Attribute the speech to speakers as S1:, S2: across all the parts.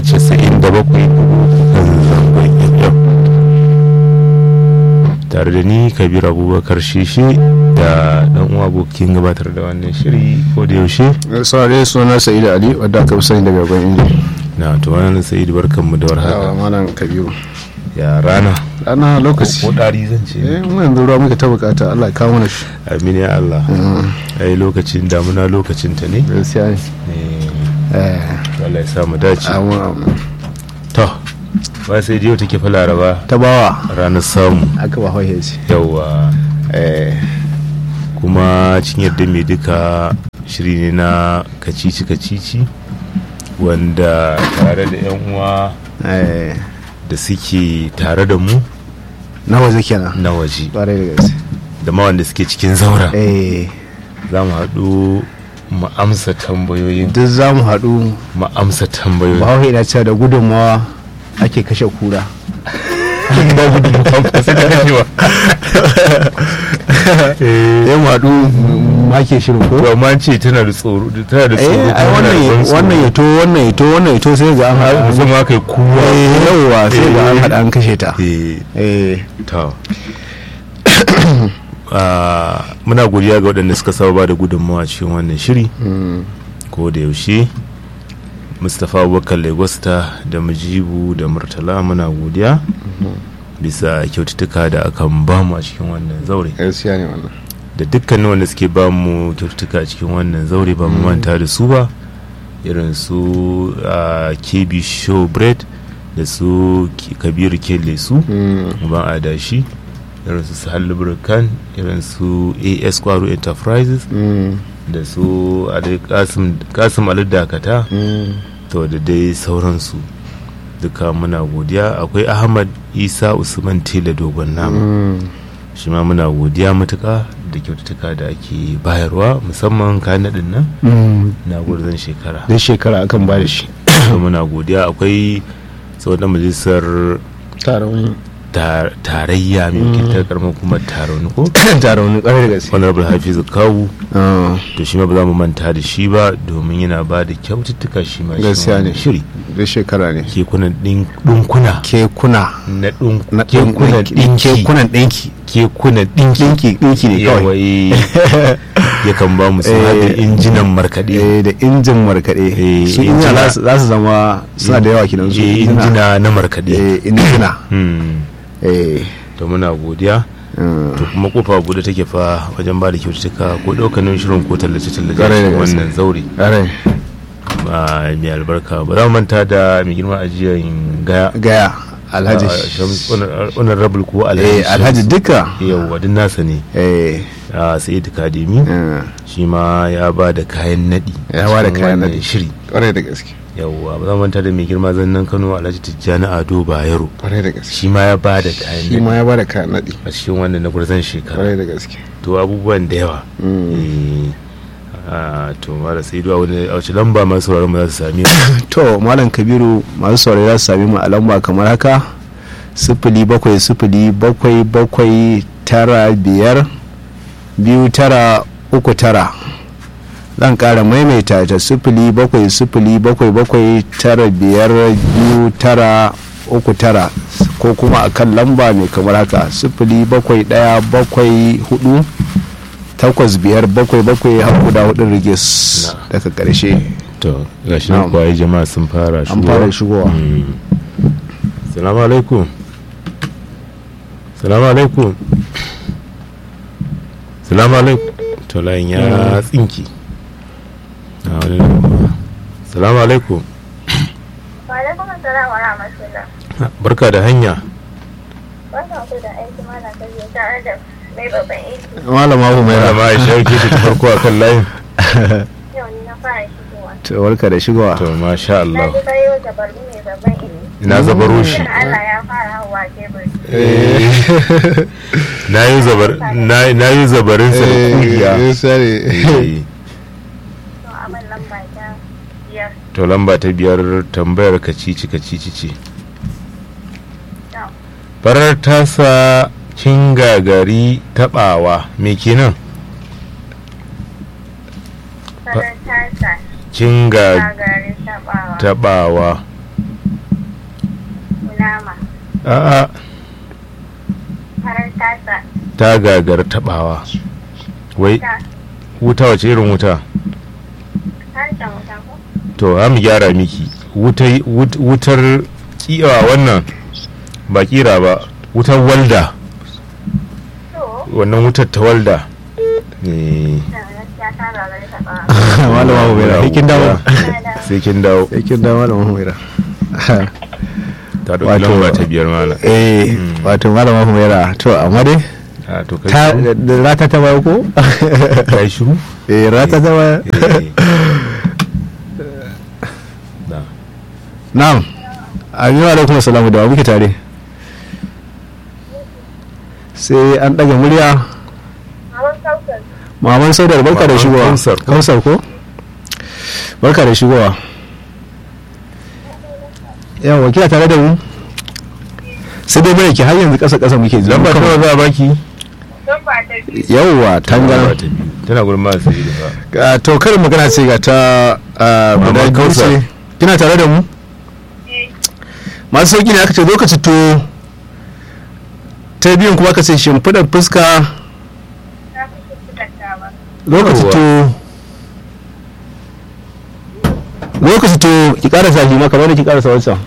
S1: casa'in da bakwai kan zangon fm tare da ni kabir abubakar shishi da dan uwa abokin gabatar da wannan shiri ko da yaushe
S2: saurare suna sa'idu ali wadda aka fi sani daga gwan inji
S1: na to wannan sa'idu barkanmu da
S2: yawa
S1: warhaka
S2: malam kabiru
S1: ya rana
S2: ana lokaci
S1: ko dari zan ce
S2: eh mu yanzu ruwa muka ta bukata allah ya kawo mana shi
S1: amin ya Allah ai lokacin damuna lokacin ta ne
S2: gaskiya ne
S1: Eh,
S2: eh
S1: Allah ya sa mu dace
S2: amin, amin.
S1: to ba sai yau take fa laraba
S2: ta bawa
S1: ranar samu
S2: aka ba hauhe ce
S1: yawa
S2: eh
S1: kuma cin yadda mai duka shiri ne na kacici kacici wanda tare da yan uwa
S2: eh
S1: da suke tare da mu
S2: na waje kenan
S1: na waje
S2: ƙwarai da gaske
S1: da ma wanda suke cikin zaura
S2: eh
S1: za mu haɗu mu amsa tambayoyin
S2: duk za mu haɗu
S1: mu amsa tambayoyin
S2: bahaushe na cewa da gudunmawa ake kashe kura
S1: ba gudu mu amsa tambayoyin eh
S2: ya mu haɗu mu ake shirin ko
S1: to amma an ce tana da tsoro tana da tsoro
S2: eh ai
S1: kuma tana da ban
S2: wannan
S1: tsoro.
S2: wannan ya to wannan ya to wannan ya to sai ga an
S1: har
S2: haɗa
S1: zama kai kuwa
S2: eh yauwa sai ga an
S1: Eh.
S2: haɗa an kashe ta
S1: eh
S2: eh
S1: to Ah, muna godiya ga waɗanda suka saba ba da gudunmawa cikin wannan shiri ko da yaushe mustapha abubakar legosta da mujibu da murtala muna godiya bisa kyaututtuka da akan bamu a cikin wannan zaure
S2: gaskiya ne wannan
S1: da dukkanin wanda suke bamu kyaututtuka a cikin wannan zaure ba mu manta da su ba irin su ah, kb show bread da su Ki- kabiru kele su ban adashi irin su sahal lubricant irin su as kwaro enterprises da su Ali kasim kasim ali dakata to da dai sauransu duka muna godiya akwai ahmad isa usman tela dogon nama shi ma muna godiya matuka da kyaututtuka da ake bayarwa musamman kayan naɗin nan na gurzon shekara
S2: duk shekara akan ba da shi
S1: to muna godiya akwai tsawon majalisar
S2: taron
S1: tar- tarayya mai wakiltar karamar kuma taron ko
S2: taron ƙwarai da gaske
S1: honorable hafizu kawu
S2: Ah,
S1: to shi ma ba za mu manta da shi ba domin yana ba da kyaututtuka shi ma shi
S2: Gaskiya
S1: wannan
S2: ne.
S1: shiri
S2: duk shekara ne
S1: kekunan ɗin- ɗinkuna
S2: kekuna
S1: na ɗin
S2: na
S1: kekunan ɗinki
S2: kekunan ɗinki
S1: kekunan ɗinki
S2: ɗinki ɗinki ne kawai
S1: yawai yakan ba mu sun
S2: Eh,
S1: da injinan markaɗe
S2: eh da injin markaɗe
S1: Eh,
S2: su
S1: injina.
S2: injina za su- za su zama suna da yawa kinan su
S1: Eh, injina na markaɗe
S2: eh injina
S1: Hmm.
S2: eh
S1: to muna godiya
S2: mm,
S1: to kuma kofa bude take fa wajen ba da kyaututtuka ko ɗaukanin shirin ko tallace-tallace
S2: Ƙwarai da
S1: cikin
S2: gaske.
S1: wannan zaure
S2: ƙwarai
S1: Ah, mai albarka ba za mu manta da mai girma ajiyar gaya
S2: gaya alhaji
S1: Ah, Shams- Honar- honorable ko
S2: eh
S1: alhaji
S2: alhaji duka
S1: yau duk nasa ne
S2: eh
S1: a sa'id kademi
S2: eh,
S1: shi ma ya ba da kayan naɗi
S2: Ya ba da
S1: cikin
S2: kayan
S1: wannan
S2: naɗi.
S1: shiri
S2: ƙwarai da gaske
S1: yauwa ba za mu manta da mai girma zannan kano alhaji tijjani ado bayero
S2: ƙwarai da gaske
S1: shi ma ya ba da kayan
S2: shi ma
S1: naɗi
S2: ya bada kayan naɗi
S1: a cikin wannan na gurzan shekara
S2: ƙwarai da gaske
S1: to abubuwan da yawa
S2: Mm.
S1: Eh, ah, to mara sai a wani a wace lamba masu sauraron mu za su sami
S2: to malam kabiru masu saurari za su sami mu a lamba kamar haka sifili bakwai sifili bakwai bakwai tara biyar biyu tara uku tara zan kara maimaita ta sifili bakwai sifili bakwai bakwai tara biyar biyu tara uku tara ko kuma a kan lamba mai kamar haka sifili bakwai daya bakwai hudu takwas biyar bakwai bakwai har guda hudun rigis
S1: Na.
S2: daga karshe
S1: to gashi nan
S2: Na'am.
S1: kwaye jama'a sun fara
S2: an fara shigowa
S1: Mm. salamu alaikum salamu alaikum salamu alaikum to layin ya tsinki Na wani lamba. salamu alaikum
S3: Wa'alaikum assalam wa rahmatullah.
S1: barka da hanya
S3: Barkan ku da aiki mana ta biyu tare da mai babban aiki.
S2: malama ku mai
S1: malama aisha yake ta farko a kan layin
S3: Yau ni na fara shigowa.
S2: to barka da shigowa
S1: to masha
S3: Na
S1: Allah
S3: ji kayo da barbi mai babban aiki.
S1: na zabaro shi
S3: Shin Allah ya fara hawa tebur.
S1: na yi zabar na- na yi zabarin sa da kungiya Eh.
S3: To abin lamba ta biyar.
S1: to lamba ta biyar tambayar kacici kacici ce
S3: To,
S1: farar tasa kin gagari tabawa me kenan
S3: farar tasa
S1: kin ga
S3: gagari tabawa.
S1: tabawa a'a
S3: farar tasa
S1: ta gagar tabawa wai
S3: ta
S1: wuta wace irin wuta
S3: harshen wuta ko
S1: to za mu gyara miki Wutai- wut- wutar kiwa wannan ba kira ba wutar walda
S3: to
S1: wannan wutar ta walda Eh,
S3: da gaskiya ta gagari taɓa
S2: malama humaira sai kin dawo
S1: sai kin dawo
S2: sai kin dawo malama humaira
S1: ta ɗauki
S2: Wato-
S1: lamba ta biyar mana
S2: eh wato malama humaira to amma dai
S1: a to kai
S2: ta
S1: shiru?
S2: da rata ta bayo ko
S1: ka yi shiru
S2: eh rata ta bayo
S1: Eh. Na.
S2: na'am aminu alaikum assalamu da wa muke tare sai an daga murya
S3: Maman Kausar
S2: maman saudar barka da
S1: Maman
S2: shigowa
S1: Kausar.
S2: kausar ko barka da shigowa yawa kina tare da mu sai dai bare ki har yanzu kasa kasa muke ji
S1: lamba ta nawa za a baki
S3: don ba ta biyu
S2: yawa
S1: Lamba
S2: tangana
S1: ta biyu. tana gurin masu yi da
S2: Ah, to karin magana ce ga ta ah,
S1: Maman
S2: guda biyu
S1: Kausar.
S2: ce kina tare da mu
S3: ne
S2: masu sauki ne aka ce lokaci to ta biyun kuma aka ce shimfiɗar fuska
S3: ta fi shimfiɗar ba
S2: lokaci
S1: Yawwa.
S2: to lokaci to ki karasa shi ma kamar da ki karasa wancan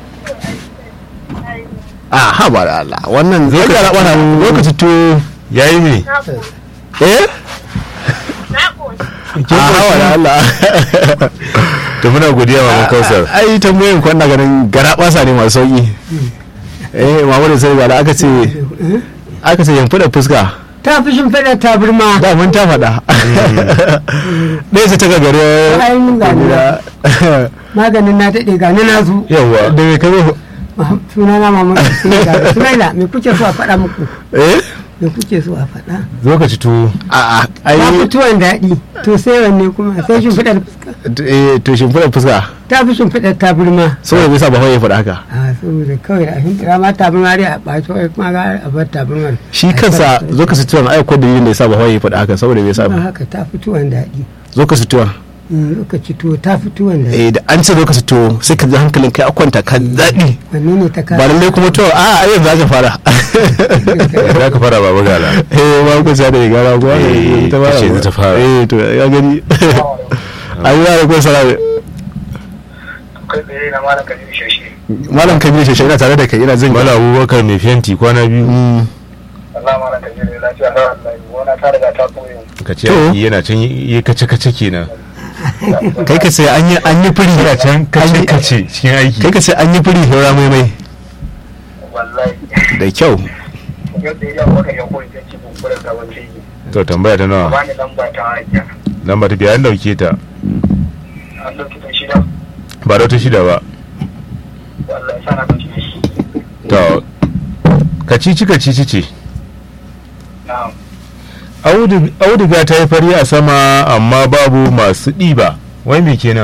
S2: a ha ba da Allah wannan zai ga rabana lokaci to
S1: yayi ne
S3: na ƙoshi
S2: eh
S3: na ƙoshi
S2: a hawa da Allah
S1: to muna godiya maman kausar
S2: ai tambayoyin kwanna ganin gara basa ne masu sauki eh mamu da sai ga aka ce aka ce shimfiɗar fuska
S4: ta fi shimfiɗar tabarma
S2: da mun ta faɗa ɗaya ce ta gagare
S4: Ainihin gani na. maganin na daɗe gani na zu
S1: yawa
S2: da mai kazo
S4: suna na mama sunaila me kuke so a faɗa muku
S2: eh
S4: me kuke so a faɗa
S1: lokaci to
S2: a a
S4: ta
S2: ai
S4: fi tuwon daɗi to sai wanne kuma sai shimfiɗar fuska
S2: eh to shimfiɗar fuska
S4: ta fi shimfiɗar tabarma
S2: saboda bai sa ba ya faɗa haka
S4: a saboda kawai a shimfiɗa ma tabarma dai a ɓaci wai kuma ga a bar tabarmar
S2: shi kansa zo ka sutuwan ai ko dalilin da ya sa ba ya faɗa haka saboda bai sa
S4: ba
S2: ba
S4: haka ta fi tuwon daɗi
S2: zo ka sutuwan
S4: in lokaci tuwo ta fi tuwon daɗi
S2: eh da an ce zo ka sutuwo sai ka ji hankalin kai a kwanta ka daɗi
S4: wanne ne ta
S2: ba
S4: kasa
S2: lallai kuma to a a yanzu za ka fara
S1: za ka fara baba gala
S2: eh ba ku sa da ya gara ko
S1: Eh,
S2: ta fara
S1: ta ce
S2: ba.
S1: ta fara.
S2: eh to ya gani ayi ya ko salame
S5: kai tsaye na malam kabiru shashe
S2: malam kabiru shi ina tare da kai ina jin
S1: mala abubakar mai fenti kwana biyu
S2: Mm,
S5: Allah malam kabiru lafiya na wallahi wani ta riga ta koyo
S1: ka ce
S2: To.
S1: aiki yana can yi kace kace kenan
S2: kai ka sai an yi an yi firi
S1: yana can kace kace cikin aiki
S2: kai ka sai an yi firi saura mai mai
S5: wallahi
S2: da kyau
S5: yau da yau maka ya koyi ta ci bunkurar ka wace yi
S1: to tambaya ta nawa
S5: ba ni lamba ta hajiya
S1: lamba ta biyar an dauke ta
S5: an dauki ta shida
S1: ba da wata shida ba
S5: wallahi sana ka ci shi
S1: to kacici kacici ce
S5: na'am
S1: Audu- auduga ta yi fari a sama amma babu masu ɗiba wai me kenan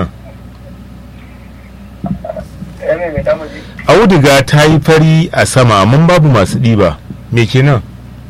S5: eh me mai damu ji
S1: auduga ta yi fari a sama amma babu masu ɗiba me kenan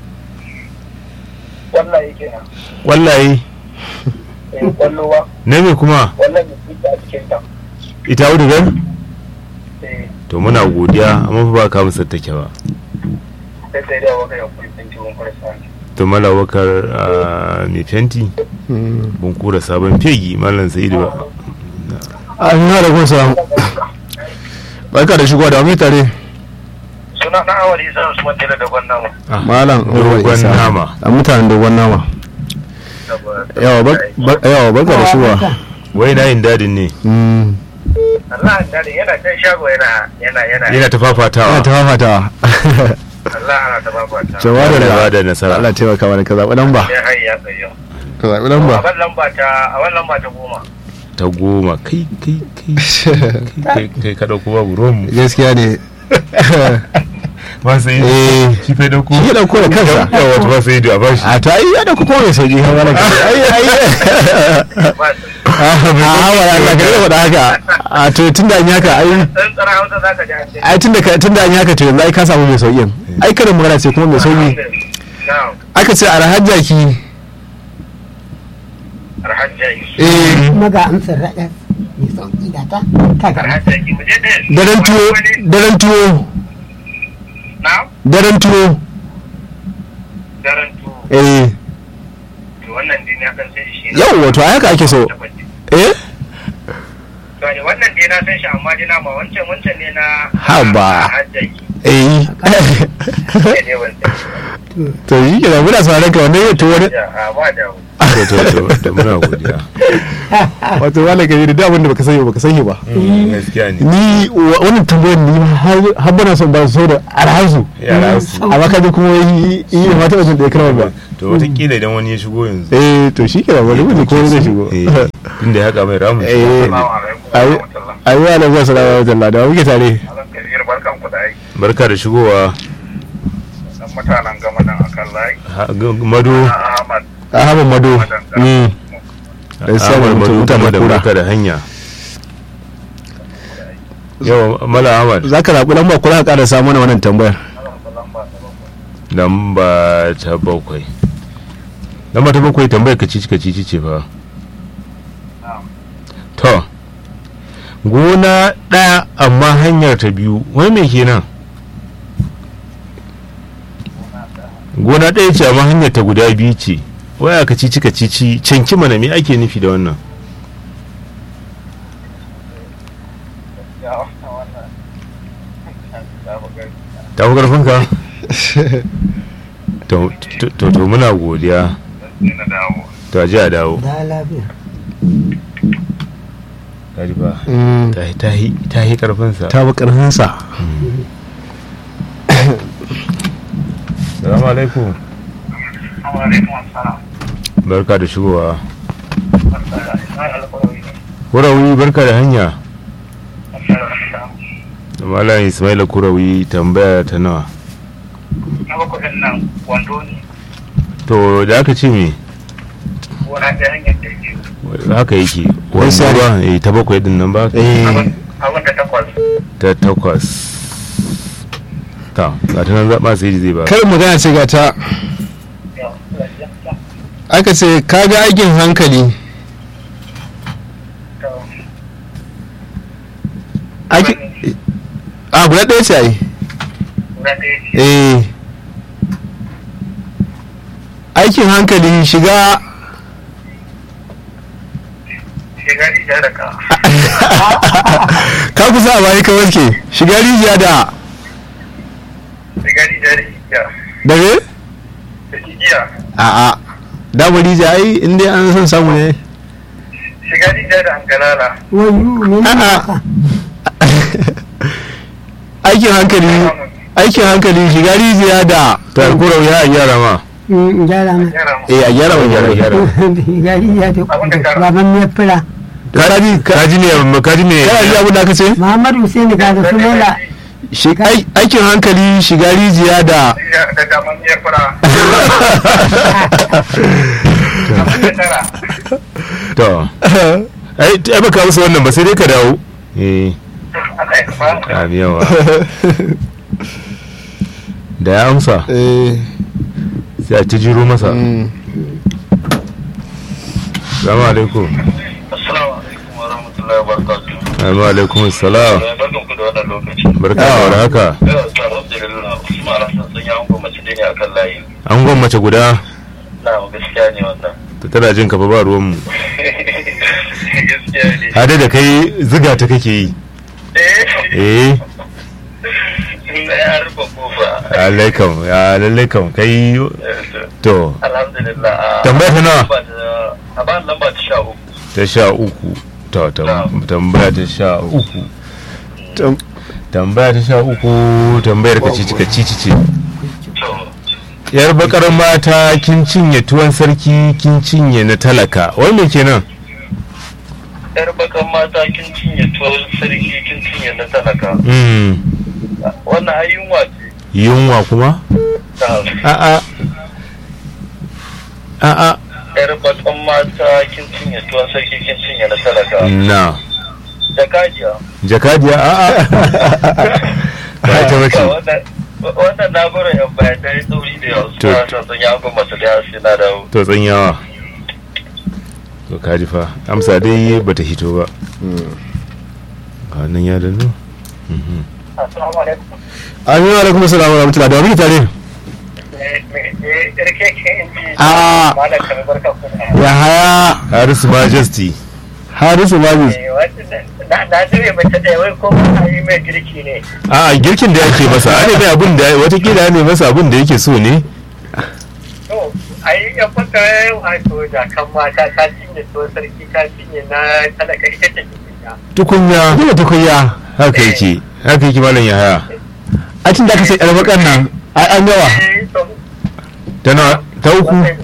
S5: wallahi kenan
S1: wallahi
S5: eh kwallo ba
S1: na me kuma
S5: wallahi mai fita a cikin ta
S1: ita audugar
S5: eh
S1: to muna godiya amma fa ba ka musu take ba
S5: sai sai da waka ya koyi ta ci bunkurar sa
S1: to malawakar mai fenti bun kura sabon fegi malam sa'idu ba
S2: an yi da kun samu barka da shigowa da wani tare
S5: suna na awali isa usman tela da gwanna mu
S2: malam Umar
S1: dogon
S2: Isa.
S1: nama
S2: a mutanen dogon nama yawa bar- bar- yawa barka da shigowa
S1: wai na yin dadin ne
S2: Mm,
S5: Allah an dade yana can shago yana yana yana
S1: yana ta fafatawa
S2: ana ta fafatawa
S5: Allah ana ta babata
S2: jawa da
S1: Allah ba
S2: da
S1: da nasara
S2: Allah taimaka mana ka zaɓi lamba
S5: ya hai ya tsayo
S2: ka zaɓi
S5: a
S2: lamba
S5: ban lamba ta a ban lamba ta goma
S1: ta goma kai kai kai kai kai ka dauko babu ruwanmu
S2: gaskiya ne
S1: ba sai
S2: eh
S1: shi fai dauko
S2: shi ya dauko da kansa
S1: yawa wata ba sai a bashi
S2: a to ai ya dauko kuma mai sauki har wala kai ai ai
S5: ba su
S2: a hawa ya Allah ka da haka a to tunda an yi haka ai
S5: dan tsara hausa zaka ji an ce
S2: ai tunda ka tunda an yi haka to yanzu ai ka samu mai sauki ai kada magana ce kuma mai sauki
S5: na'am
S2: aka ce alhajjaki
S5: arhajjai
S2: eh
S4: kuma ga amsar raɗa mai sauƙi da ta kaga
S5: arhajjai mu je ɗaya
S2: daren tuwo daren tuwo daren tuwo
S5: daren tu
S2: eh
S5: to wannan dai na san sai shi
S2: yau wato a haka ake so eh
S5: to ne wannan dai na san shi amma dai na ma wancan wancan ne na
S2: Haba.
S5: hajjaki
S2: eh
S5: ne ne wancan
S2: to shi ke da muna sauran ka wannan yato wani
S5: ya a ba da
S1: to to to to muna godiya
S2: wato wala gari da abin da baka sani ba baka sani ba
S1: Mm, gaskiya ne
S2: ni wa- wannan tambayar ni har har bana son ba su da alhazu
S1: yara su
S2: amma kaje kuma yi yi mata wajen da ya karama ba
S1: to wataƙila idan wani ya shigo yanzu
S2: eh to shi ke da wani wani ko zai shigo
S1: eh tunda ya haka mai ramu
S2: eh
S5: Assalamu alaikum wa
S2: ayi
S5: rahmatullah
S2: ayi wa alaikum assalamu alaikum da muke tare
S5: Alan Kabir barkan ku da aiki
S1: barka da shigowa
S5: dan mutanen gama nan akan layi
S1: Ha- g- mado
S5: na Ahmad
S2: ahmad mado mm Eh, sai
S1: Ahmad
S2: mutum-
S1: mado
S2: mutum
S1: da
S2: kura.
S1: barka da hanya yau mala ahmad
S2: za ka zaɓi lamba kula ka ƙara samu mana wannan tambayar
S1: lamba ta bakwai lamba ta bakwai tambayar kacici kacici ce fa to gona ɗaya amma hanyar ta biyu wai me kenan gona ɗaya ce amma hanyar ta guda biyu ce waya kacici kacici canki mana me ake nufi da wannan ta fi ƙarfinka to to- to to muna godiya
S5: na dawo
S1: to a ji a dawo
S4: da lafiya
S1: kaji ba
S2: Mm,
S1: ta ta yi ta yi karfinsa
S2: ta bi ƙarfinsa
S1: salamu alaikum
S5: Assalamu alaikum assalam
S1: barka da shigowa
S5: Ismail Alfarawi ne
S1: kurawi barka da hanya
S5: Assalamu
S1: malam ismaila kurawi tambaya ta nawa
S5: na bakwai ɗin nan wando ne
S1: to da aka ce me
S5: gona ta hanyar da ke
S1: haka yake wanda
S2: Gaskiya ne.
S1: ba eh ta bakwai din nan ba
S2: eh
S5: abin da takwas
S1: ta takwas ta ga ta nan zaɓa sai zai ba
S2: kar magana ce ga ta aka ce kaga aikin hankali aikin a guda ɗaya ce ai
S5: guda ɗaya ce
S2: eh aikin hankali shiga
S5: shigari da raka
S2: ka kusa a bayan ka wanke shiga rijiya da
S5: shigari da rijiya
S2: dare
S5: da igiya
S2: a'a damar rijiya ai inda an san samu ne
S5: shigari da da angalala
S4: wayu ne ne
S2: A'a.
S4: haka
S2: aikin hankali aikin hankali shiga rijiya da
S1: ta kurawi ya gyara ma
S4: in gyara ma
S5: yara mu
S2: eh a gyara wani
S1: gyara
S2: gyara
S1: gyara
S4: gari ya ta
S5: Abin da kara.
S4: baban mai fura
S2: kaji
S1: kaji ne kaji ne
S2: kana ji abin da aka ce
S4: muhammadu hussein ga da su mola
S2: Shi- ai- aikin hankali shiga rijiya da
S5: da daman ya fura abin da tara
S1: to ai ai baka musu wannan ba sai dai ka dawo eh
S5: Allah ya ba
S1: ami yawa da ya amsa
S2: eh
S1: sai a ci jiro masa
S2: mm.
S1: salamu alaikum
S5: Assalamu alaikum wa rahmatullahi wa barakatuh
S1: Assalamu alaikum salam
S5: barkan ku da wannan lokaci
S1: barka da warhaka
S5: yau ta alhamdulillah Usman Hassan sun yi hango mace ne akan layi
S1: an gwan mace guda
S5: na gaskiya ne wannan
S1: ta tana jin ka fa ba ruwan mu
S5: gaskiya ne
S1: hade da kai ziga ta kake yi
S5: eh
S1: eh
S5: na ya rufe kofa
S1: lallai kam ya lallai kam kai to
S5: alhamdulillah a
S1: Tambaya ta nawa?
S5: lamba ta- a ba lamba ta sha uku
S1: ta sha uku to tam- tambaya ta sha uku
S2: Tam-
S1: tambaya ta sha uku tambayar ka cici ka cici ce
S5: to
S1: yar bakar mata kin cinye tuwon sarki kin cinye na talaka wai me kenan
S5: yar bakan mata kin cinye tuwon sarki kin cinye na talaka
S1: mm
S5: wannan ayyunwa ce
S1: yunwa kuma
S5: ta
S1: a'a a'a
S5: yar bakan mata kin cinye tuwon sarki kin cinye na talaka
S1: na
S5: da kajiya
S1: jakadiya a'a ba ita bace
S5: wannan wannan na bara yan baya ta yi tsauri da yawa
S1: To-
S5: suna son sun yi hango masu da yawa na dawo
S1: to tsanyawa to kaji fa amsa dai bata hito ba a nan ya danno Mhm.
S5: Assalamu alaikum.
S2: amin wa alaikum assalam wa rahmatullahi da wani tare
S5: Me me me rike ke inji.
S2: Ah.
S5: Malam kamar barka ku.
S2: ya haya
S1: harisu majesty
S2: harisu babu
S5: Eh, wata- Na na jire mace da wai ko ba yi mai girki ne.
S1: a girkin da yake masa a ne mai abin da watakila ya ne masa abin da yake so ne
S5: To, ai ya fata wato da kan mata ta cinye to sarki ta cinye na talaka ita ce cikin
S1: tukunya
S2: ina tukunya
S1: haka yake haka yake malam yahaya
S2: a cin da aka sai ɗarbakan nan ai an yawa
S5: Eh, to,
S1: ta na ta uku
S5: wannan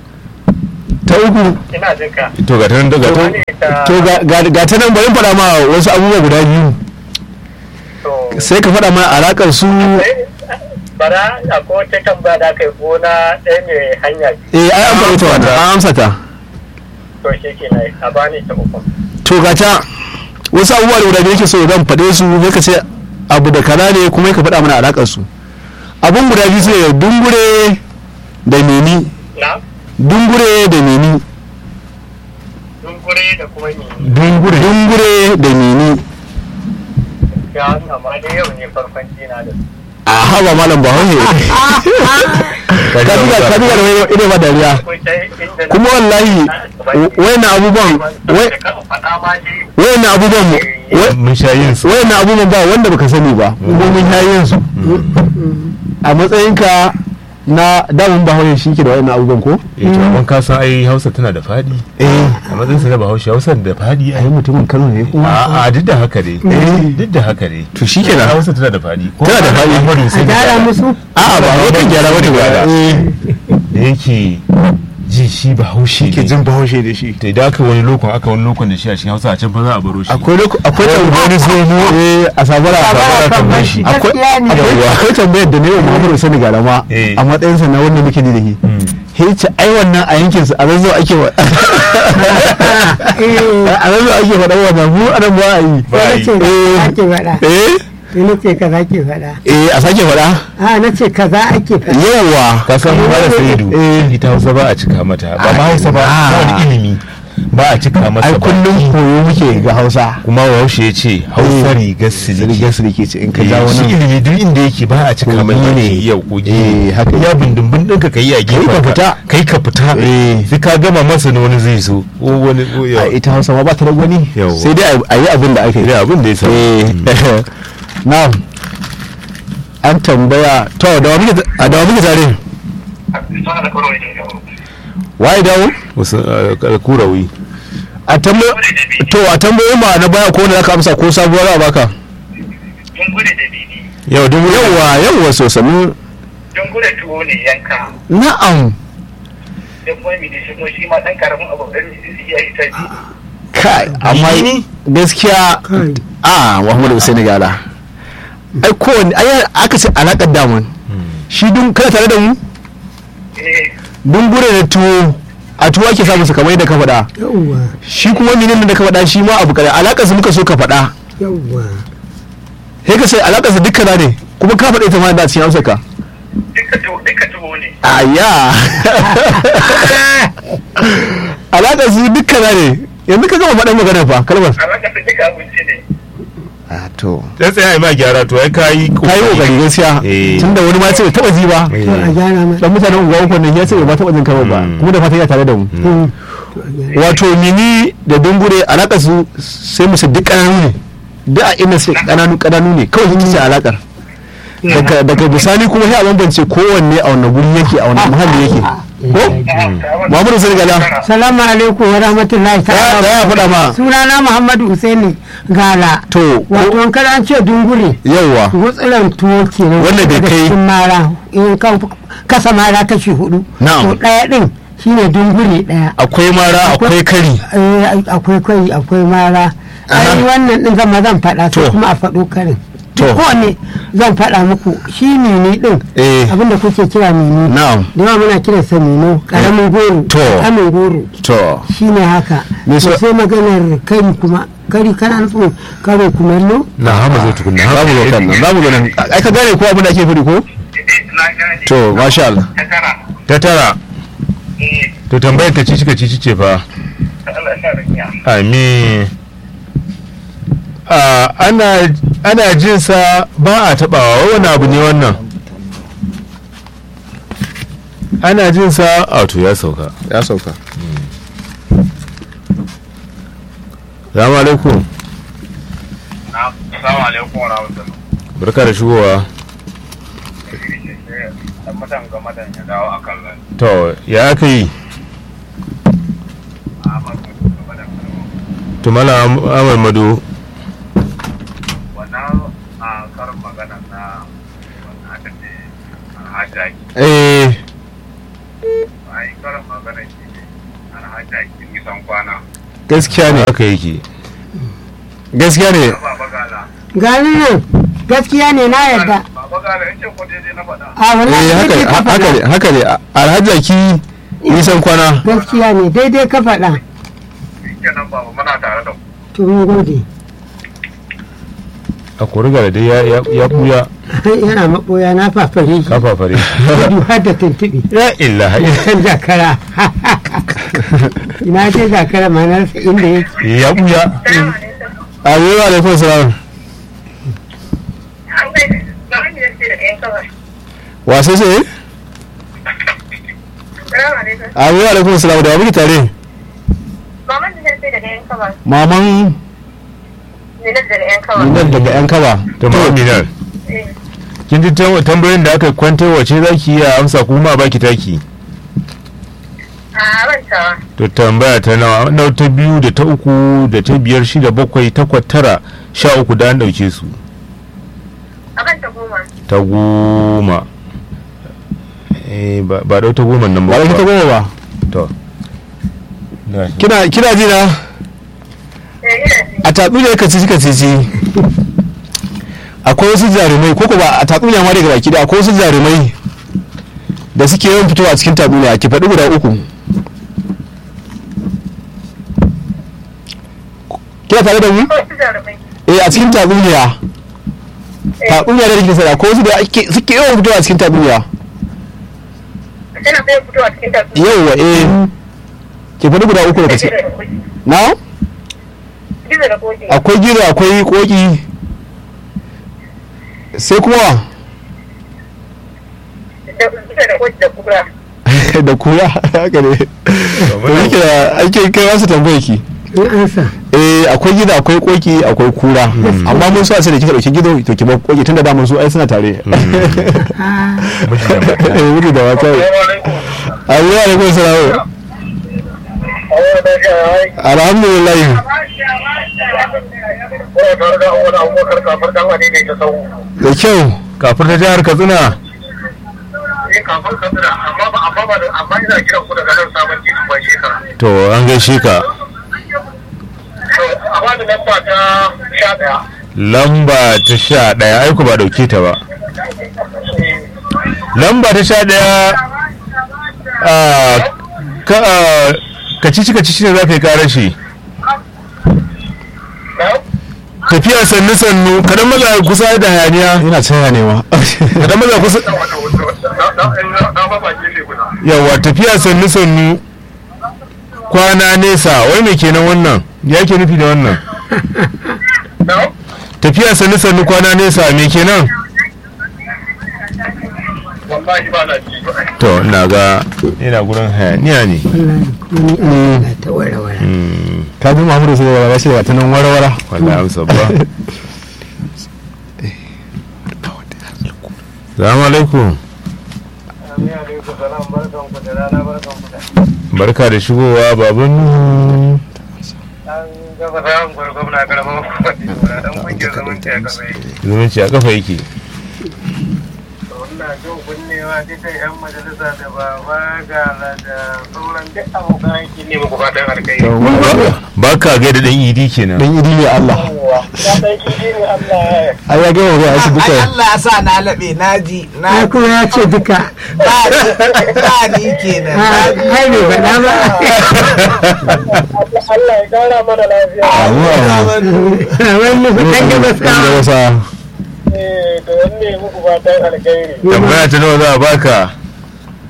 S2: ta uku
S5: ina jin ka.
S1: to ga ta nan daga ta
S5: Wani ta-
S2: to ga- ga ga ta nan bari in faɗa ma wasu abubuwa guda biyu
S5: to,
S2: sai ka faɗa ma alaƙar su
S5: sai, bara akwai wata tambaya da aka yi gona ɗaya mai hanya
S2: eh ai an faɗi ta wannan an amsa ta
S5: to shi ke nan a bani ta uku.
S2: to ga ta wasu abubuwa da guda biyu yake so zan faɗe su sai ka ce abu da kaza ne kuma ka faɗa mana alaƙar su abun guda biyu su ne dungure da meni
S5: Na?
S2: dungure da meni
S5: Dungure da kuma ni.
S2: dungure dungure da meni
S5: Ya wannan ma dai yau ne farkon jina da su.
S2: a haba malam bahaushe ka duba ka duba da wani ido ba dariya
S5: Akwai ta inda na-
S2: kuma wallahi wayannan abubuwan wai-
S5: Da kan faɗa ma dai
S2: wayannan abubuwan mu- wai-
S1: mun sha yin su
S2: wayannan abubuwan ba wanda baka sani ba kuma mun yayin su a matsayinka na damun bahaushe shi ke da wayannan abubuwan ko
S1: eh to amma ka san ai hausa tana da fadi
S2: eh
S1: a matsayin sa na bahaushe hausa da fadi
S2: ai
S1: ai
S2: mutumin Kano ne kuma
S1: a a duk da haka dai duk da haka dai
S2: to shikenan
S1: hausa tana da fadi ko
S2: Tana da fadi.
S1: Muhammadu
S4: a
S1: Hussein
S4: gyara
S1: Gada,
S4: musu
S2: a'a ba wai kan gyara wata ba eh
S1: da yake ji shi bahaushe
S2: ke
S1: ne
S2: jin bahaushe da shi
S1: to idan aka wani lokon aka wani lokon da shi a cikin hausa a can fa za a baro shi
S2: akwai loko- akwai tambayar eh a sabara
S4: Sabara kan
S1: kan
S4: bashi
S1: bashi.
S2: akwai
S4: gaskiya ne
S2: akwai- akwai tambayar da ne wa Muhammadu Sani Galama
S1: Eh.
S2: a matsayinsa na wanda muke ji da shi sai ce ai wannan a yankin su a zazzau ake wa a zazzau ake faɗa wannan mu a nan ba a yi
S1: Ba a
S4: sai
S1: yi.
S4: na ce kaza ake faɗa
S2: eh
S4: sai na ce kaza ake faɗa
S2: eh a sake faɗa
S4: a na ce kaza ake faɗa
S2: yawa
S1: ka san ba da saidu
S2: Eh.
S1: ita hausa ba a cika mata ba ma
S2: Ah,
S1: hausa ba
S2: ina.
S1: ba wani ilimi ba a cika masa
S2: ai
S1: ba
S2: kullum koyo muke ga Hausa
S1: kuma bahaushe ya ce hausa
S2: Eh.
S1: rigar siliki
S2: rigar su ke ce in ka
S1: Eh,
S2: jawo
S1: shi
S2: nan
S1: ilimi duk inda yake ba a cika mai
S2: Kogi ne.
S1: ne yau kogi
S2: Eh, haka
S1: ya bindin ɗinka ka yi a gefen
S2: ka fita.
S1: kai ka fita
S2: Eh.
S1: sai ka gama masa na wani zai so ko wani ko
S2: a
S1: yau
S2: ita Hausa ma ba ta da gwani
S1: Yawwa.
S2: sai dai a yi abin da ake
S1: Sai abin da ya samu.
S2: eh now an tambaya to da wa muke a da wa muke tare
S5: Sana da kawai ne yau.
S2: waye dawo
S1: wasu uh, kurawi
S2: a tambayo to a tambayo ma na baya ko wanda zaka amsa ko sabuwar a baka
S5: Dungure da bibi.
S1: yau duk
S2: yawa yawa so sanu
S5: Dungure tuwo ne yanka.
S2: na'am
S5: Da kuma mi da shi kuma shi ma ɗan karamin abu ɗan ya yi ta ji.
S2: kai amma gaskiya a Muhammadu Hussein Gala ai kowanne ai aka ce alakar daman shi dun kana tare da mu
S5: Eh,
S2: dungure da tuwo a tuwo ake samun su kamar yadda ka faɗa
S4: yawwa
S2: shi kuma menene da ka faɗa shi ma abu kare alakar su muka so ka faɗa
S4: yawwa
S2: sai ka sai alakar su dukkan ne kuma ka faɗa ita ma da cikin amsar ka
S5: duka tuwo duka tuwo ne.
S2: aya alakar su dukkan ne yanzu ka gama faɗan maganar fa kalmar
S5: A ranka su duka abinci ne.
S2: a to
S1: dan tsaya ma gyara to ai kai
S2: ka yi kokari gaskiya
S1: Eh.
S2: tunda wani ma ce bai taɓa ji ba
S1: Eh.
S4: to a gyara ma
S2: dan mutanen unguwa uku nan ya ce bai taɓa jin kalmar ba
S1: Mm.
S2: kuma da fatan ya tare da mu
S4: Mm. To a gyara.
S2: wato mini da dungure alakar su sai musu duk ƙananu ne duk a inda suke ƙananu ƙananu ne kawai ita ce alakar daga daga bisani kuma sai a bambance kowanne a wannan guri yake a wannan muhalli yake ko Muhammadu Sani Gala
S4: salamu alaikum wa rahmatullahi
S2: ya ya
S4: ta'ala
S2: faɗa ma
S4: sunana muhammadu husaini gala
S2: to
S4: wato in kada an ce dungure
S2: yawwa
S4: gutsuran tuwo kenan
S2: Wanda bai
S4: daga
S2: kai-
S4: cikin mara in ka kasa mara kashi hudu
S2: Na'am.
S4: to ɗaya ɗin shine dungure ɗaya
S2: akwai mara akwai kari
S4: Eh, akwai kwai akwai mara
S2: Aha.
S4: ai wannan din zama zan faɗa
S2: To.
S4: sai kuma a faɗo karin
S2: To.
S4: kowane zan faɗa muku shi mini din
S2: Eh.
S4: abinda kuke kira mini
S2: na'am
S4: da yawa muna kiran sa mino karamin goro
S2: To.
S4: karamin goro
S2: to
S4: shine haka
S2: Me
S4: to
S2: so-
S4: sai maganar kari kuma kari kana nufin karo kumallo
S1: na hama zo tukunna
S2: za mu zo kan nan za mu zo nan ai ka gane ko abin da ake fadi ko
S5: Na gane.
S2: to masha Allah
S5: Ta tara.
S1: ta tara
S5: Eh,
S1: to tambayar ta cici ka cici ce fa
S5: Allah ya sa rinya.
S1: amin a ana ana jin sa ba a tabawa wani abu ne wannan ana jin sa a to ya sauka
S2: ya sauka
S1: salamu alaikum
S5: Assalamu alaikum wa rahmatullahi.
S1: barka da shigowa
S5: Dan mutan ga madan ya dawo akan nan.
S1: to ya aka yi
S5: Ahmad ga madan
S1: tumala amal mado
S5: wannan a karin magana na wannan aka ce alhajaki.
S1: eh
S5: Ai karin magana shi ne alhajaki nisan kwana.
S2: gaskiya ne
S1: haka yake
S2: gaskiya ne
S5: Baba gala.
S4: gani nan gaskiya ne na yarda
S5: Baba gala yace ko daidai na faɗa.
S4: a wallahi
S2: eh haka
S4: daidai ka
S2: haka ne
S4: faɗa
S2: haka ne alhaji ki nisan kwana
S4: gaskiya ne daidai ka faɗa
S5: Kenan baba muna tare da ku.
S4: to mun gode
S1: a kuriga da dai ya- ya ya buya
S4: yana maɓoya na fafare shi
S1: kafafare
S4: gudu har da tuntuɓe
S1: ya illa
S4: kan zakara ina je zakara ma na rasa inda yake
S1: ya buya
S3: Salamu alaikum.
S2: amin wa alaikum salam
S3: An bai ba wani da ce da ɗayan kawai.
S2: wasu ce
S3: Salamu alaikum.
S2: amin wa alaikum salam da wa muke tare
S3: Maman da ce da ɗayan kawai.
S2: maman
S3: Ne da ɗayan kawai.
S2: nan daga yan kaba
S1: ta ma'aminar
S3: Eh.
S1: kin ji tam- tambayoyin da aka kwanta wace za ki yi a amsa kuma a baki taki
S3: A rantawa.
S1: to tambaya ta nawa na ta biyu da ta uku da ta biyar shida bakwai takwas tara sha uku da an ɗauke su
S3: A kan ta goma.
S1: ta goma eh ba ba ɗau ta goma nan
S2: ba
S1: ba
S2: da ta goma ba
S1: to Na shi.
S2: kina kina ji na
S3: Eh, ina ji.
S2: a tatsuniya ka cici ka cici akwai wasu jarumai ko ko ba a tatsuniya ma daga baki da akwai wasu jarumai da suke yawan fitowa a cikin tatsuniya ki faɗi guda uku kina tare da mu
S3: Ko su jarumai.
S2: eh a cikin tatsuniya tatsuniya da kike sani akwai wasu da ake- suke yawan fitowa a cikin tatsuniya
S3: Tana sai fitowa cikin tafi.
S2: yauwa eh ki faɗi guda uku daga cikin na
S3: Gizo da koki.
S2: akwai gizo akwai koki sai kuma wa?
S3: Da gizo da koki da kura.
S2: da kura haka ne to yake da ake kai wasu tambaya ki
S4: in ansa
S2: eh akwai gida akwai koki akwai kura amma mun so a sai da kika dauki gido to ki bar koki tunda da mun so ai suna tare
S4: Ah,
S1: Miji da mata.
S2: eh wuri da wata ayi wa alaikum salam alhamdulillah da kyau
S1: kafin ta jihar katsina to an gaishe ka lamba ta sha ɗaya aiku ba ɗauke ta ba lamba ta sha ɗaya a ka a, kacici kacici ne za ka yi ƙarar shi tafiya sannu sannu kadan maza kusa da hayaniya
S2: ina tsaya ne ma
S1: kadan maza kusa yawa tafiya sannu sannu kwana nesa wai me kenan wannan ya ke nufi da wannan tafiya sannu sannu kwana nesa me kenan
S5: wallahi ba na ji
S1: to ina ga ina gurin hayaniya ne
S4: wallahi wani ana ta wara-wara
S1: Mm,
S2: ka ji Muhammadu sai da shi daga tanan warwara
S1: wallahi amsa ba salamu alaikum barka da shigowa baban nuhu zumunci a kafa yake ba ka gaida dan idi kenan
S2: dan idi ne Allah ai ya ga wa shi duka
S6: ai Allah ya sa na laɓe na ji na
S4: ai kuma ya ce duka
S6: ba ba ni kenan na
S4: Ah,
S6: ji.
S4: ai bai faɗa ba
S5: Allah ya kara mana lafiya.
S4: wani ɗan gabas
S2: dan
S4: ka
S2: wasa
S5: Eh, da wanne muku fatan alkhairi.
S1: tambaya ta nawa za a baka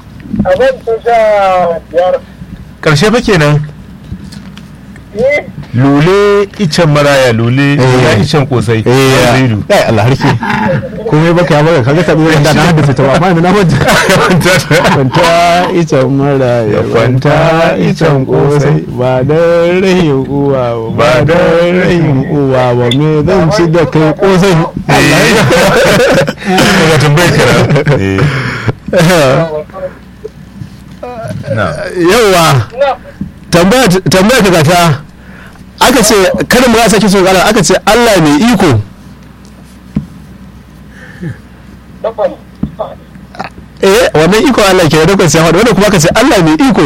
S5: Abin ta sha biyar.
S1: karshe fa kenan
S5: Eh,
S1: lule icen maraya lule ya icen kosai
S2: eh
S1: zaidu
S2: ya Allah harke komai baka ya baka kaga tabi da na haddace ta ba amma yanzu na manta kwanta icen mara ya kwanta icen kosai ba da rahin uwa ba ba da rahin uwa ba me zan ci da kai kosai
S1: ga tambayar kira na
S2: yawa tambaya tambaya ka gata aka ce kada mu rasa kiso kala aka ce Allah mai iko eh wannan iko Allah ke da kwanci hawa wanda kuma aka ce Allah mai iko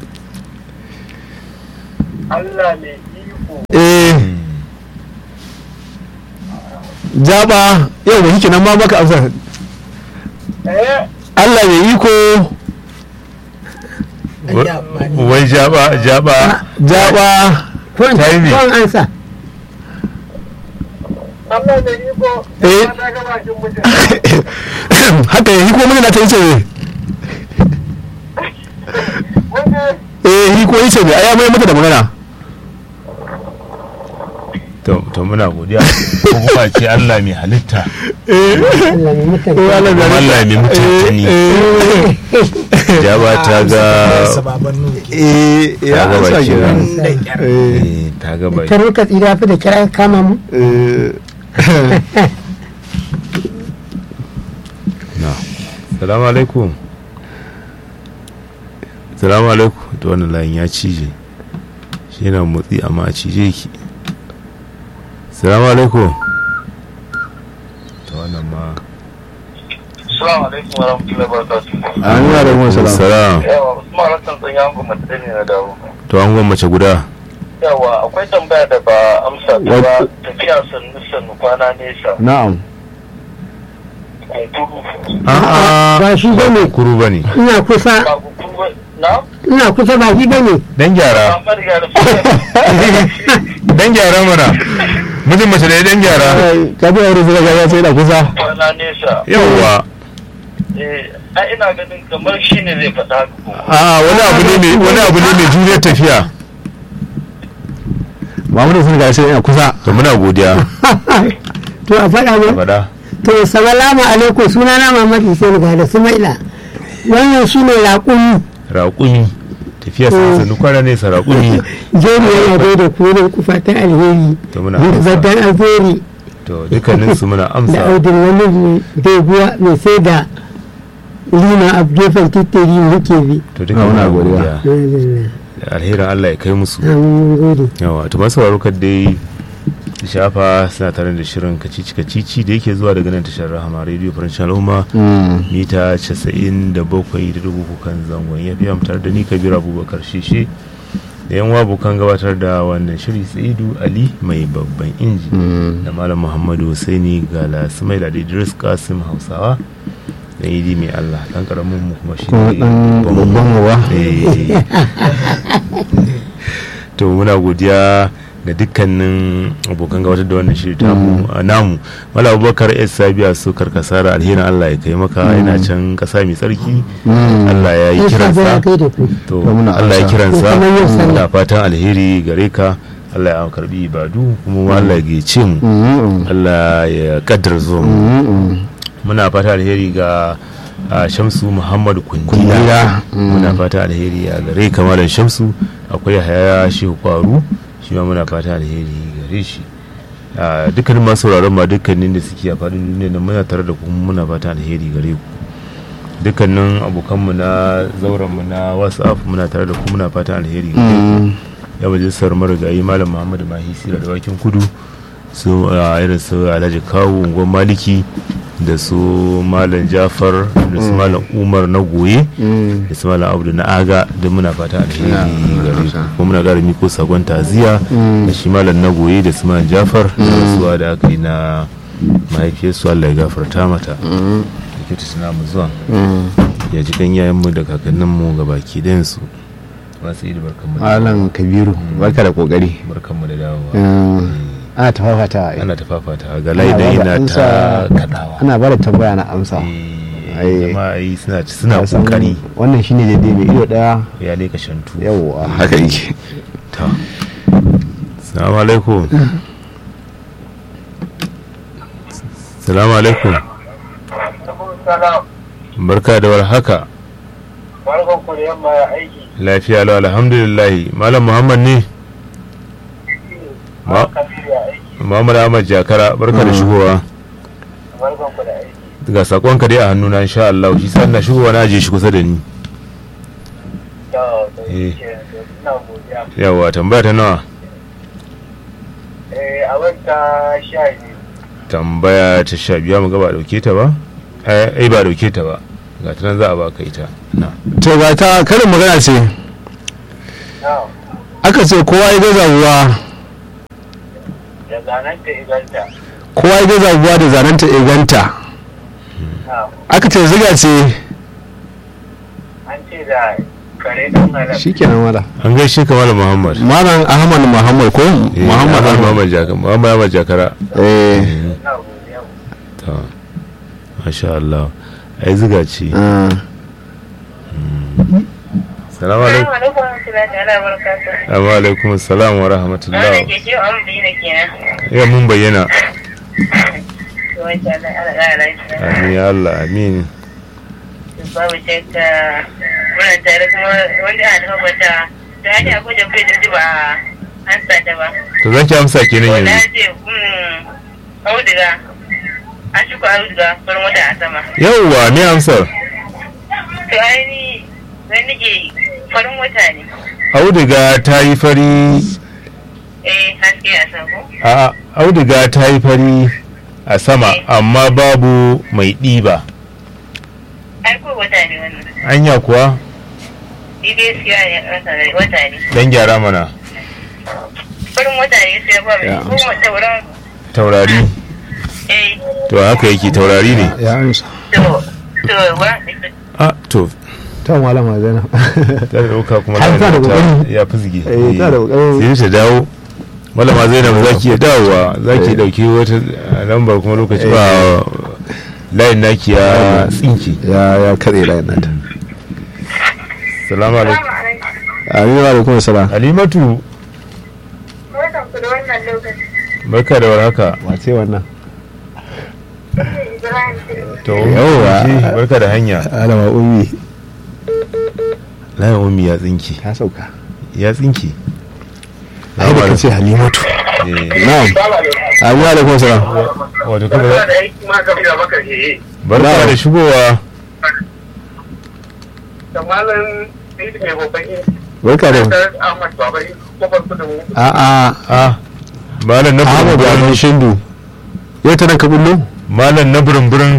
S5: Allah mai iko
S2: eh jaba yau ba shike nan ma baka amsa
S5: eh
S2: Allah mai iko
S1: wai jaba jaba
S2: jaba
S4: ko in
S1: Time.
S4: ko in ansa
S5: Allah mai iko
S2: Eh.
S5: na ga bakin mutum
S2: haka yi ko mun na ta yace ne
S5: wanda
S2: eh hi ko yace ne ai mai mata da magana
S1: to to muna godiya ko kuma ce Allah mai halitta
S4: Allah mai mutunta
S2: ko Allah
S1: Kuma Allah mai mutuntani jaba ta ga
S6: sababan nuke
S2: eh ya
S1: Ta ga
S2: amsa
S1: baki
S2: kenan.
S1: nan.
S6: da kyar
S2: eh
S1: eh, ta ga bai
S4: kar muka tsira fi da kira kama mu
S2: eh
S1: na salamu alaikum salamu alaikum to wannan layin ya cije shi yana motsi amma a cije ki salamu alaikum to wannan ma
S5: Assalamu alaikum wa rahmatullahi wa barakatuh.
S2: an yi da mu salam
S1: salam
S5: Yawa, Usman Hassan sun yanku mutum ne na dawo.
S1: to an gwan mace guda
S5: Yawa, akwai tambaya da ba amsa ta ba
S2: Wat-
S5: tafiya sannu sannu kwana nesa.
S2: na'am
S5: Kunkuru.
S1: a'a
S4: ba shi bane
S1: kuru bane
S4: ina kusa
S5: Ba kunkuru ba. Na?
S4: ina kusa ba shi bane
S1: dan gyara
S5: Ba mariga da
S1: dan gyara mana mijin mace da ya dan gyara
S2: ka bi aure zuwa ga sai da kusa
S5: kwana nesa.
S1: yawwa
S5: Eh, ai ina ganin kamar shi ne zai faɗa haka ko.
S1: a wani abu ne mai wani abu ne mai juriyar tafiya
S2: Muhammadu sun ga sai ina kusa
S1: to muna godiya
S4: to a faɗa mu
S1: faɗa
S4: to salamu alaikum sunana Muhammad Hussein ga da Sumaila wannan shine raƙumi
S1: raƙumi tafiya sannu kwana nesa raƙumi
S4: jeri yana dai da kurin kufa ta alheri
S1: to muna
S4: da
S1: amsa
S4: zaddan alheri
S1: to dukkanin su muna
S4: da
S1: amsa
S4: audin wani doguwa mai sai da lima a gefen tittiri muke bi
S1: to duka
S2: Muna
S1: muna
S2: godiya.
S1: godiya da alherin Allah ya kai musu
S4: mun gode
S1: yawa to masu sauraro kad dai su shafa suna tare da shirin kacici kacici da yake zuwa daga nan tashar rahama radio farancin al'umma mita 97 da dubu kan zangon ya biya tare da ni kabir abubakar shishe da yan bukan gabatar da wannan shiri saidu ali mai babban inji da malam muhammadu husaini gala sumaila da idris kasim hausawa da idi mai allah dan karamin mu kuma shi
S2: kuma dan babban uwa
S1: Eh. to muna godiya ga dukkanin abokan gabatar da wannan shiri tamu a namu mala abubakar s sabiya su karkasara alherin allah ya kai maka yana can kasa mai tsarki allah ya yi
S4: Ai, sabon
S1: kiransa
S4: ya kai da ku
S1: to
S2: To muna
S1: allah ya
S2: amsa.
S1: kiransa
S4: To kamar yau sallah.
S1: muna fatan alheri gare ka allah ya karbi ibadu kuma allah ya gece mu allah ya kaddar zuwa mu muna fata alheri ga a, shamsu muhammad kundila
S2: Kundila, mm.
S1: muna fata alheri a gare kamalan shamsu akwai haya shehu kwaru shi ma muna fata alheri gare shi a dukkanin masu sauraron ma dukkanin da suke a faɗin duniya nan muna tare da kuma muna fata alheri gare ku dukkanin abokanmu na zaurenmu na whatsapp muna tare da ku muna fata alheri gare ku ya majalisar marigayi malam muhammadu mahi sira da wakin kudu su a irin su alhaji kawo unguwar maliki da su malam jafar da su malam umar na goye da su malam abdu na aga da muna fata alheri gare su kuma muna gara miko sakon taziya da shi malam na goye da su malam jafar da rasuwa da aka yi na mahaifiyarsu allah ya gafarta mata da ke tuna mu zuwa ya ji ganyayenmu da kakanninmu ga baki ɗayansu masu yi da barkanmu da
S2: malam kabiru barka da kokari
S1: barkanmu da dawowa
S2: ana ta fafata
S1: ana ta fafata ga laida yana ta kadawa
S2: ana ba da tambaya na amsa
S1: Eh,
S2: Ai.
S1: jama'a yi suna suna
S2: Ka san
S1: kokari
S2: wannan shine daidai mai ido daya
S1: ya leka shantu
S2: yawwa haka yake
S1: ta salamu alaikum salamu alaikum
S5: Salam.
S1: barka da warhaka
S5: Barkan ku da yamma ya aiki.
S1: lafiya lau alhamdulillah malam muhammad ne Ma-
S5: Kabiru ya aiki.
S1: muhammad ahmad jakara barka da shigowa
S5: Barkan ku da aiki.
S1: ga sakonka dai a hannuna insha Allah shi sa na shigowa na aje shi kusa da ni
S5: Yau, da
S1: Eh.
S5: yake ina godiya.
S1: yawa tambaya ta nawa
S5: Eh, a wata sha biyu.
S1: tambaya ta sha biya mu ga ba dauke ta ba ai ba dauke ta ba ga ta nan za a baka ita na
S2: to ga ta karin magana ce
S5: Na'am.
S2: aka ce kowa ya gaza ruwa
S5: Da zanen ta iganta.
S2: kowa ya gaza ruwa da zanenta iganta
S5: Na'am.
S2: aka ce ziga ce
S5: An ce da kare ɗan halar.
S2: shikenan wala
S1: an gaishe ka malam muhammad
S2: malam ahmad muhammad ko
S1: Eh,
S2: muhammad
S1: Ahmad
S2: ahmad
S1: muhammad jakara muhammad ahmad jakara
S2: eh
S5: Ina godiya.
S1: ta masha Allah ai ziga ce
S2: ah.
S1: salamu alaikum
S3: alaikum warahmatullahi ta'ala barakatuh.
S1: amma alaikum assalam wa rahmatullah
S3: Wannan ke ce an bi ne kenan.
S1: ya mun bayyana
S3: To wai ta Allah ana ƙara lafiya.
S1: amin ya Allah amin
S3: Babu shakka muna tare kuma wanda ana tabbata ta hanyar akwai da kai da ba an sa ta ba.
S1: to zan ki amsa kenan
S3: To na
S1: yanzu
S3: ce hmm auduga an shuka auduga farin wata a sama.
S1: yauwa me amsar
S3: To ainihi zan nake farin wata ne.
S1: auduga ta yi fari
S3: Eh haske a sama ko?
S1: a auduga ta yi fari a sama amma babu mai ɗiba
S3: Ai ko wata ne wannan.
S1: anya kuwa
S3: Ni dai siya ne wata ne.
S1: dan gyara mana
S3: Farin wata ne sai ba mai
S2: Ya.
S3: ko tauraro.
S1: taurari
S3: Eh
S1: to haka yake taurari ne
S2: ya amsa
S3: to to wa
S1: a to
S2: ta malama zainab
S1: ta dauka kuma
S2: Har ta da
S1: ta-
S2: kokari.
S1: ya fizge
S2: Eh, ta da kokari.
S1: sai ta dawo malama zainab za ki iya dawowa za ki
S2: Eh.
S1: dauki wata uh, lambar kuma lokaci ba layin naki ya tsinki
S2: ya ya kare layin nata
S1: salamu alaikum
S2: amin wa alaikum salam
S1: halimatu
S3: Barkan ku da wannan lokaci.
S1: barka da warhaka
S2: wace wannan
S3: Ibrahim
S1: to
S2: Yawwa.
S1: ji, barka da hanya
S2: alama ummi
S1: layin ummi ya tsinki
S2: ta sauka
S1: ya tsinki
S2: ai da kace halimatu
S1: Eh,
S2: na'am amin wa alaikum salam
S1: wato
S5: Barka
S1: kuma
S5: da aiki ma Kabiru Abubakar ke
S1: barka
S2: Na'am.
S1: da shigowa
S5: Da malam Saidu mai babban yin.
S2: barka da
S5: Da Ahmad Babai. Kofar kudu mu.
S2: a a
S1: a malam na
S2: Ahmad
S1: burin
S2: Baban Shindu yau ta nan ka bullo
S1: malam na burin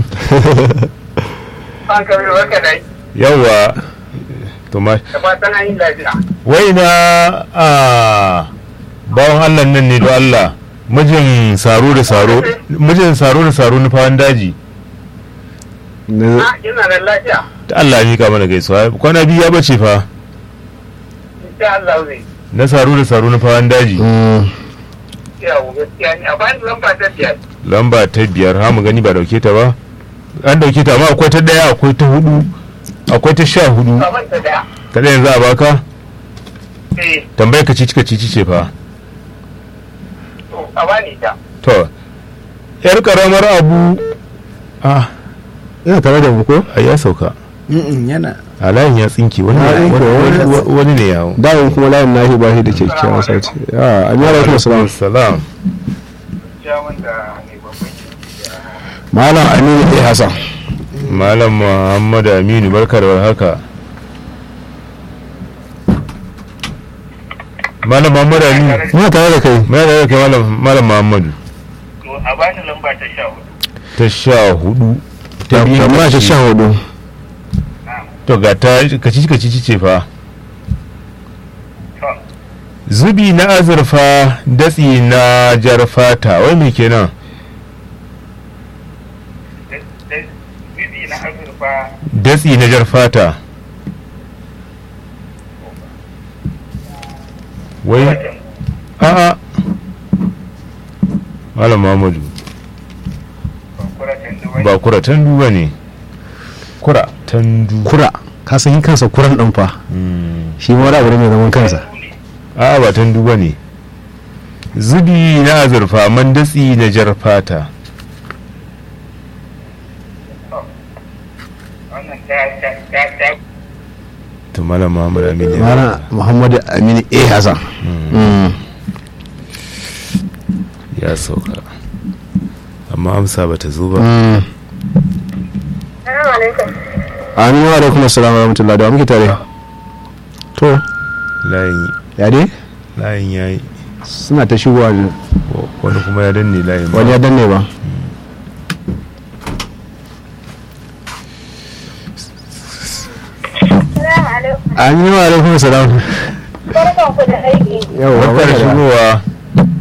S5: An Kabiru barka da aiki.
S1: yawa to ma
S5: Da fatan an yi lafiya.
S1: wai na a bawan allah nan ne da allah mijin saro da saro mijin saro da saro na fawan daji
S2: Na-
S5: Ah, ina da lafiya.
S1: ta allah ya mika mana gaisuwa kwana biyu ya bace fa
S5: Insha Allah zai.
S1: na saro da saro na fawan daji
S2: Mm,
S5: Yawo gaskiya ne. A bayan lamba ta biyar.
S1: lamba ta biyar ha mu gani ba dauke ta ba an dauke ta amma akwai ta daya akwai ta hudu akwai ta sha hudu
S5: Kaman ta daya.
S1: ta daya za a baka
S5: Eh,
S1: tambayar ka cici ka cici ce fa
S5: to, a bani ta.
S1: to yar karamar abu ah
S2: ina tare da mu ko
S1: ai ya sauka
S6: yana
S1: a layin ya tsinke wani
S2: Ya tsinke,
S1: wani-
S2: wani-
S1: wani- wani ne yawo
S2: dawon kuma layin nahi ba shi da kyakkyawan sauti ya amin wa alaikum salam
S1: salam
S5: Ciyawan da mai babban yin.
S2: malam aminu a hasan
S1: malam muhammadu aminu barka da warhaka malam muhammadu aminu
S2: muna tare da kai
S1: mai da kai malam malam muhammadu
S5: To, a bani lamba ta sha hudu.
S1: ta sha hudu ta biyu
S2: tambaya ta sha hudu
S1: to ga ta kacici kacici ce fa
S5: To,
S1: zubi na azurfa datsi na jar fata wai me kenan
S5: da- da- bibi na azurfa.
S1: datsi na jar fata wai
S5: Wajen
S1: a'a malam muhammadu
S5: kwakwara tandu wani.
S1: ba kura tandu ba ne kura tandu
S2: kura ka san kansa kuran ɗin fa
S1: Mm.
S2: shi ma wani abu ne mai zaman kansa
S1: a'a ba tandu ba ne zubi na azurfa mandatsi na jar fata
S5: wannan ta ta ta ta
S1: to malam muhammad aminu ya
S2: mara muhammadu aminu a hassan Mm.
S1: ya sauka amma amsa bata zo ba
S2: Mm.
S3: Assalamu alaikum.
S2: aminu wa alaikum assalamu wa rahmatullahi da wa muke tare to
S1: layin
S2: ya dai
S1: layin yayi
S2: suna ta shigowa da-
S1: wani kuma ya danne layin ba.
S2: wani ya danne ba
S3: Assalamu alaikum.
S2: aminu wa alaikum assalam
S3: Barkan ku da aiki.
S2: yau
S1: barkar
S2: barka da-
S1: shigowa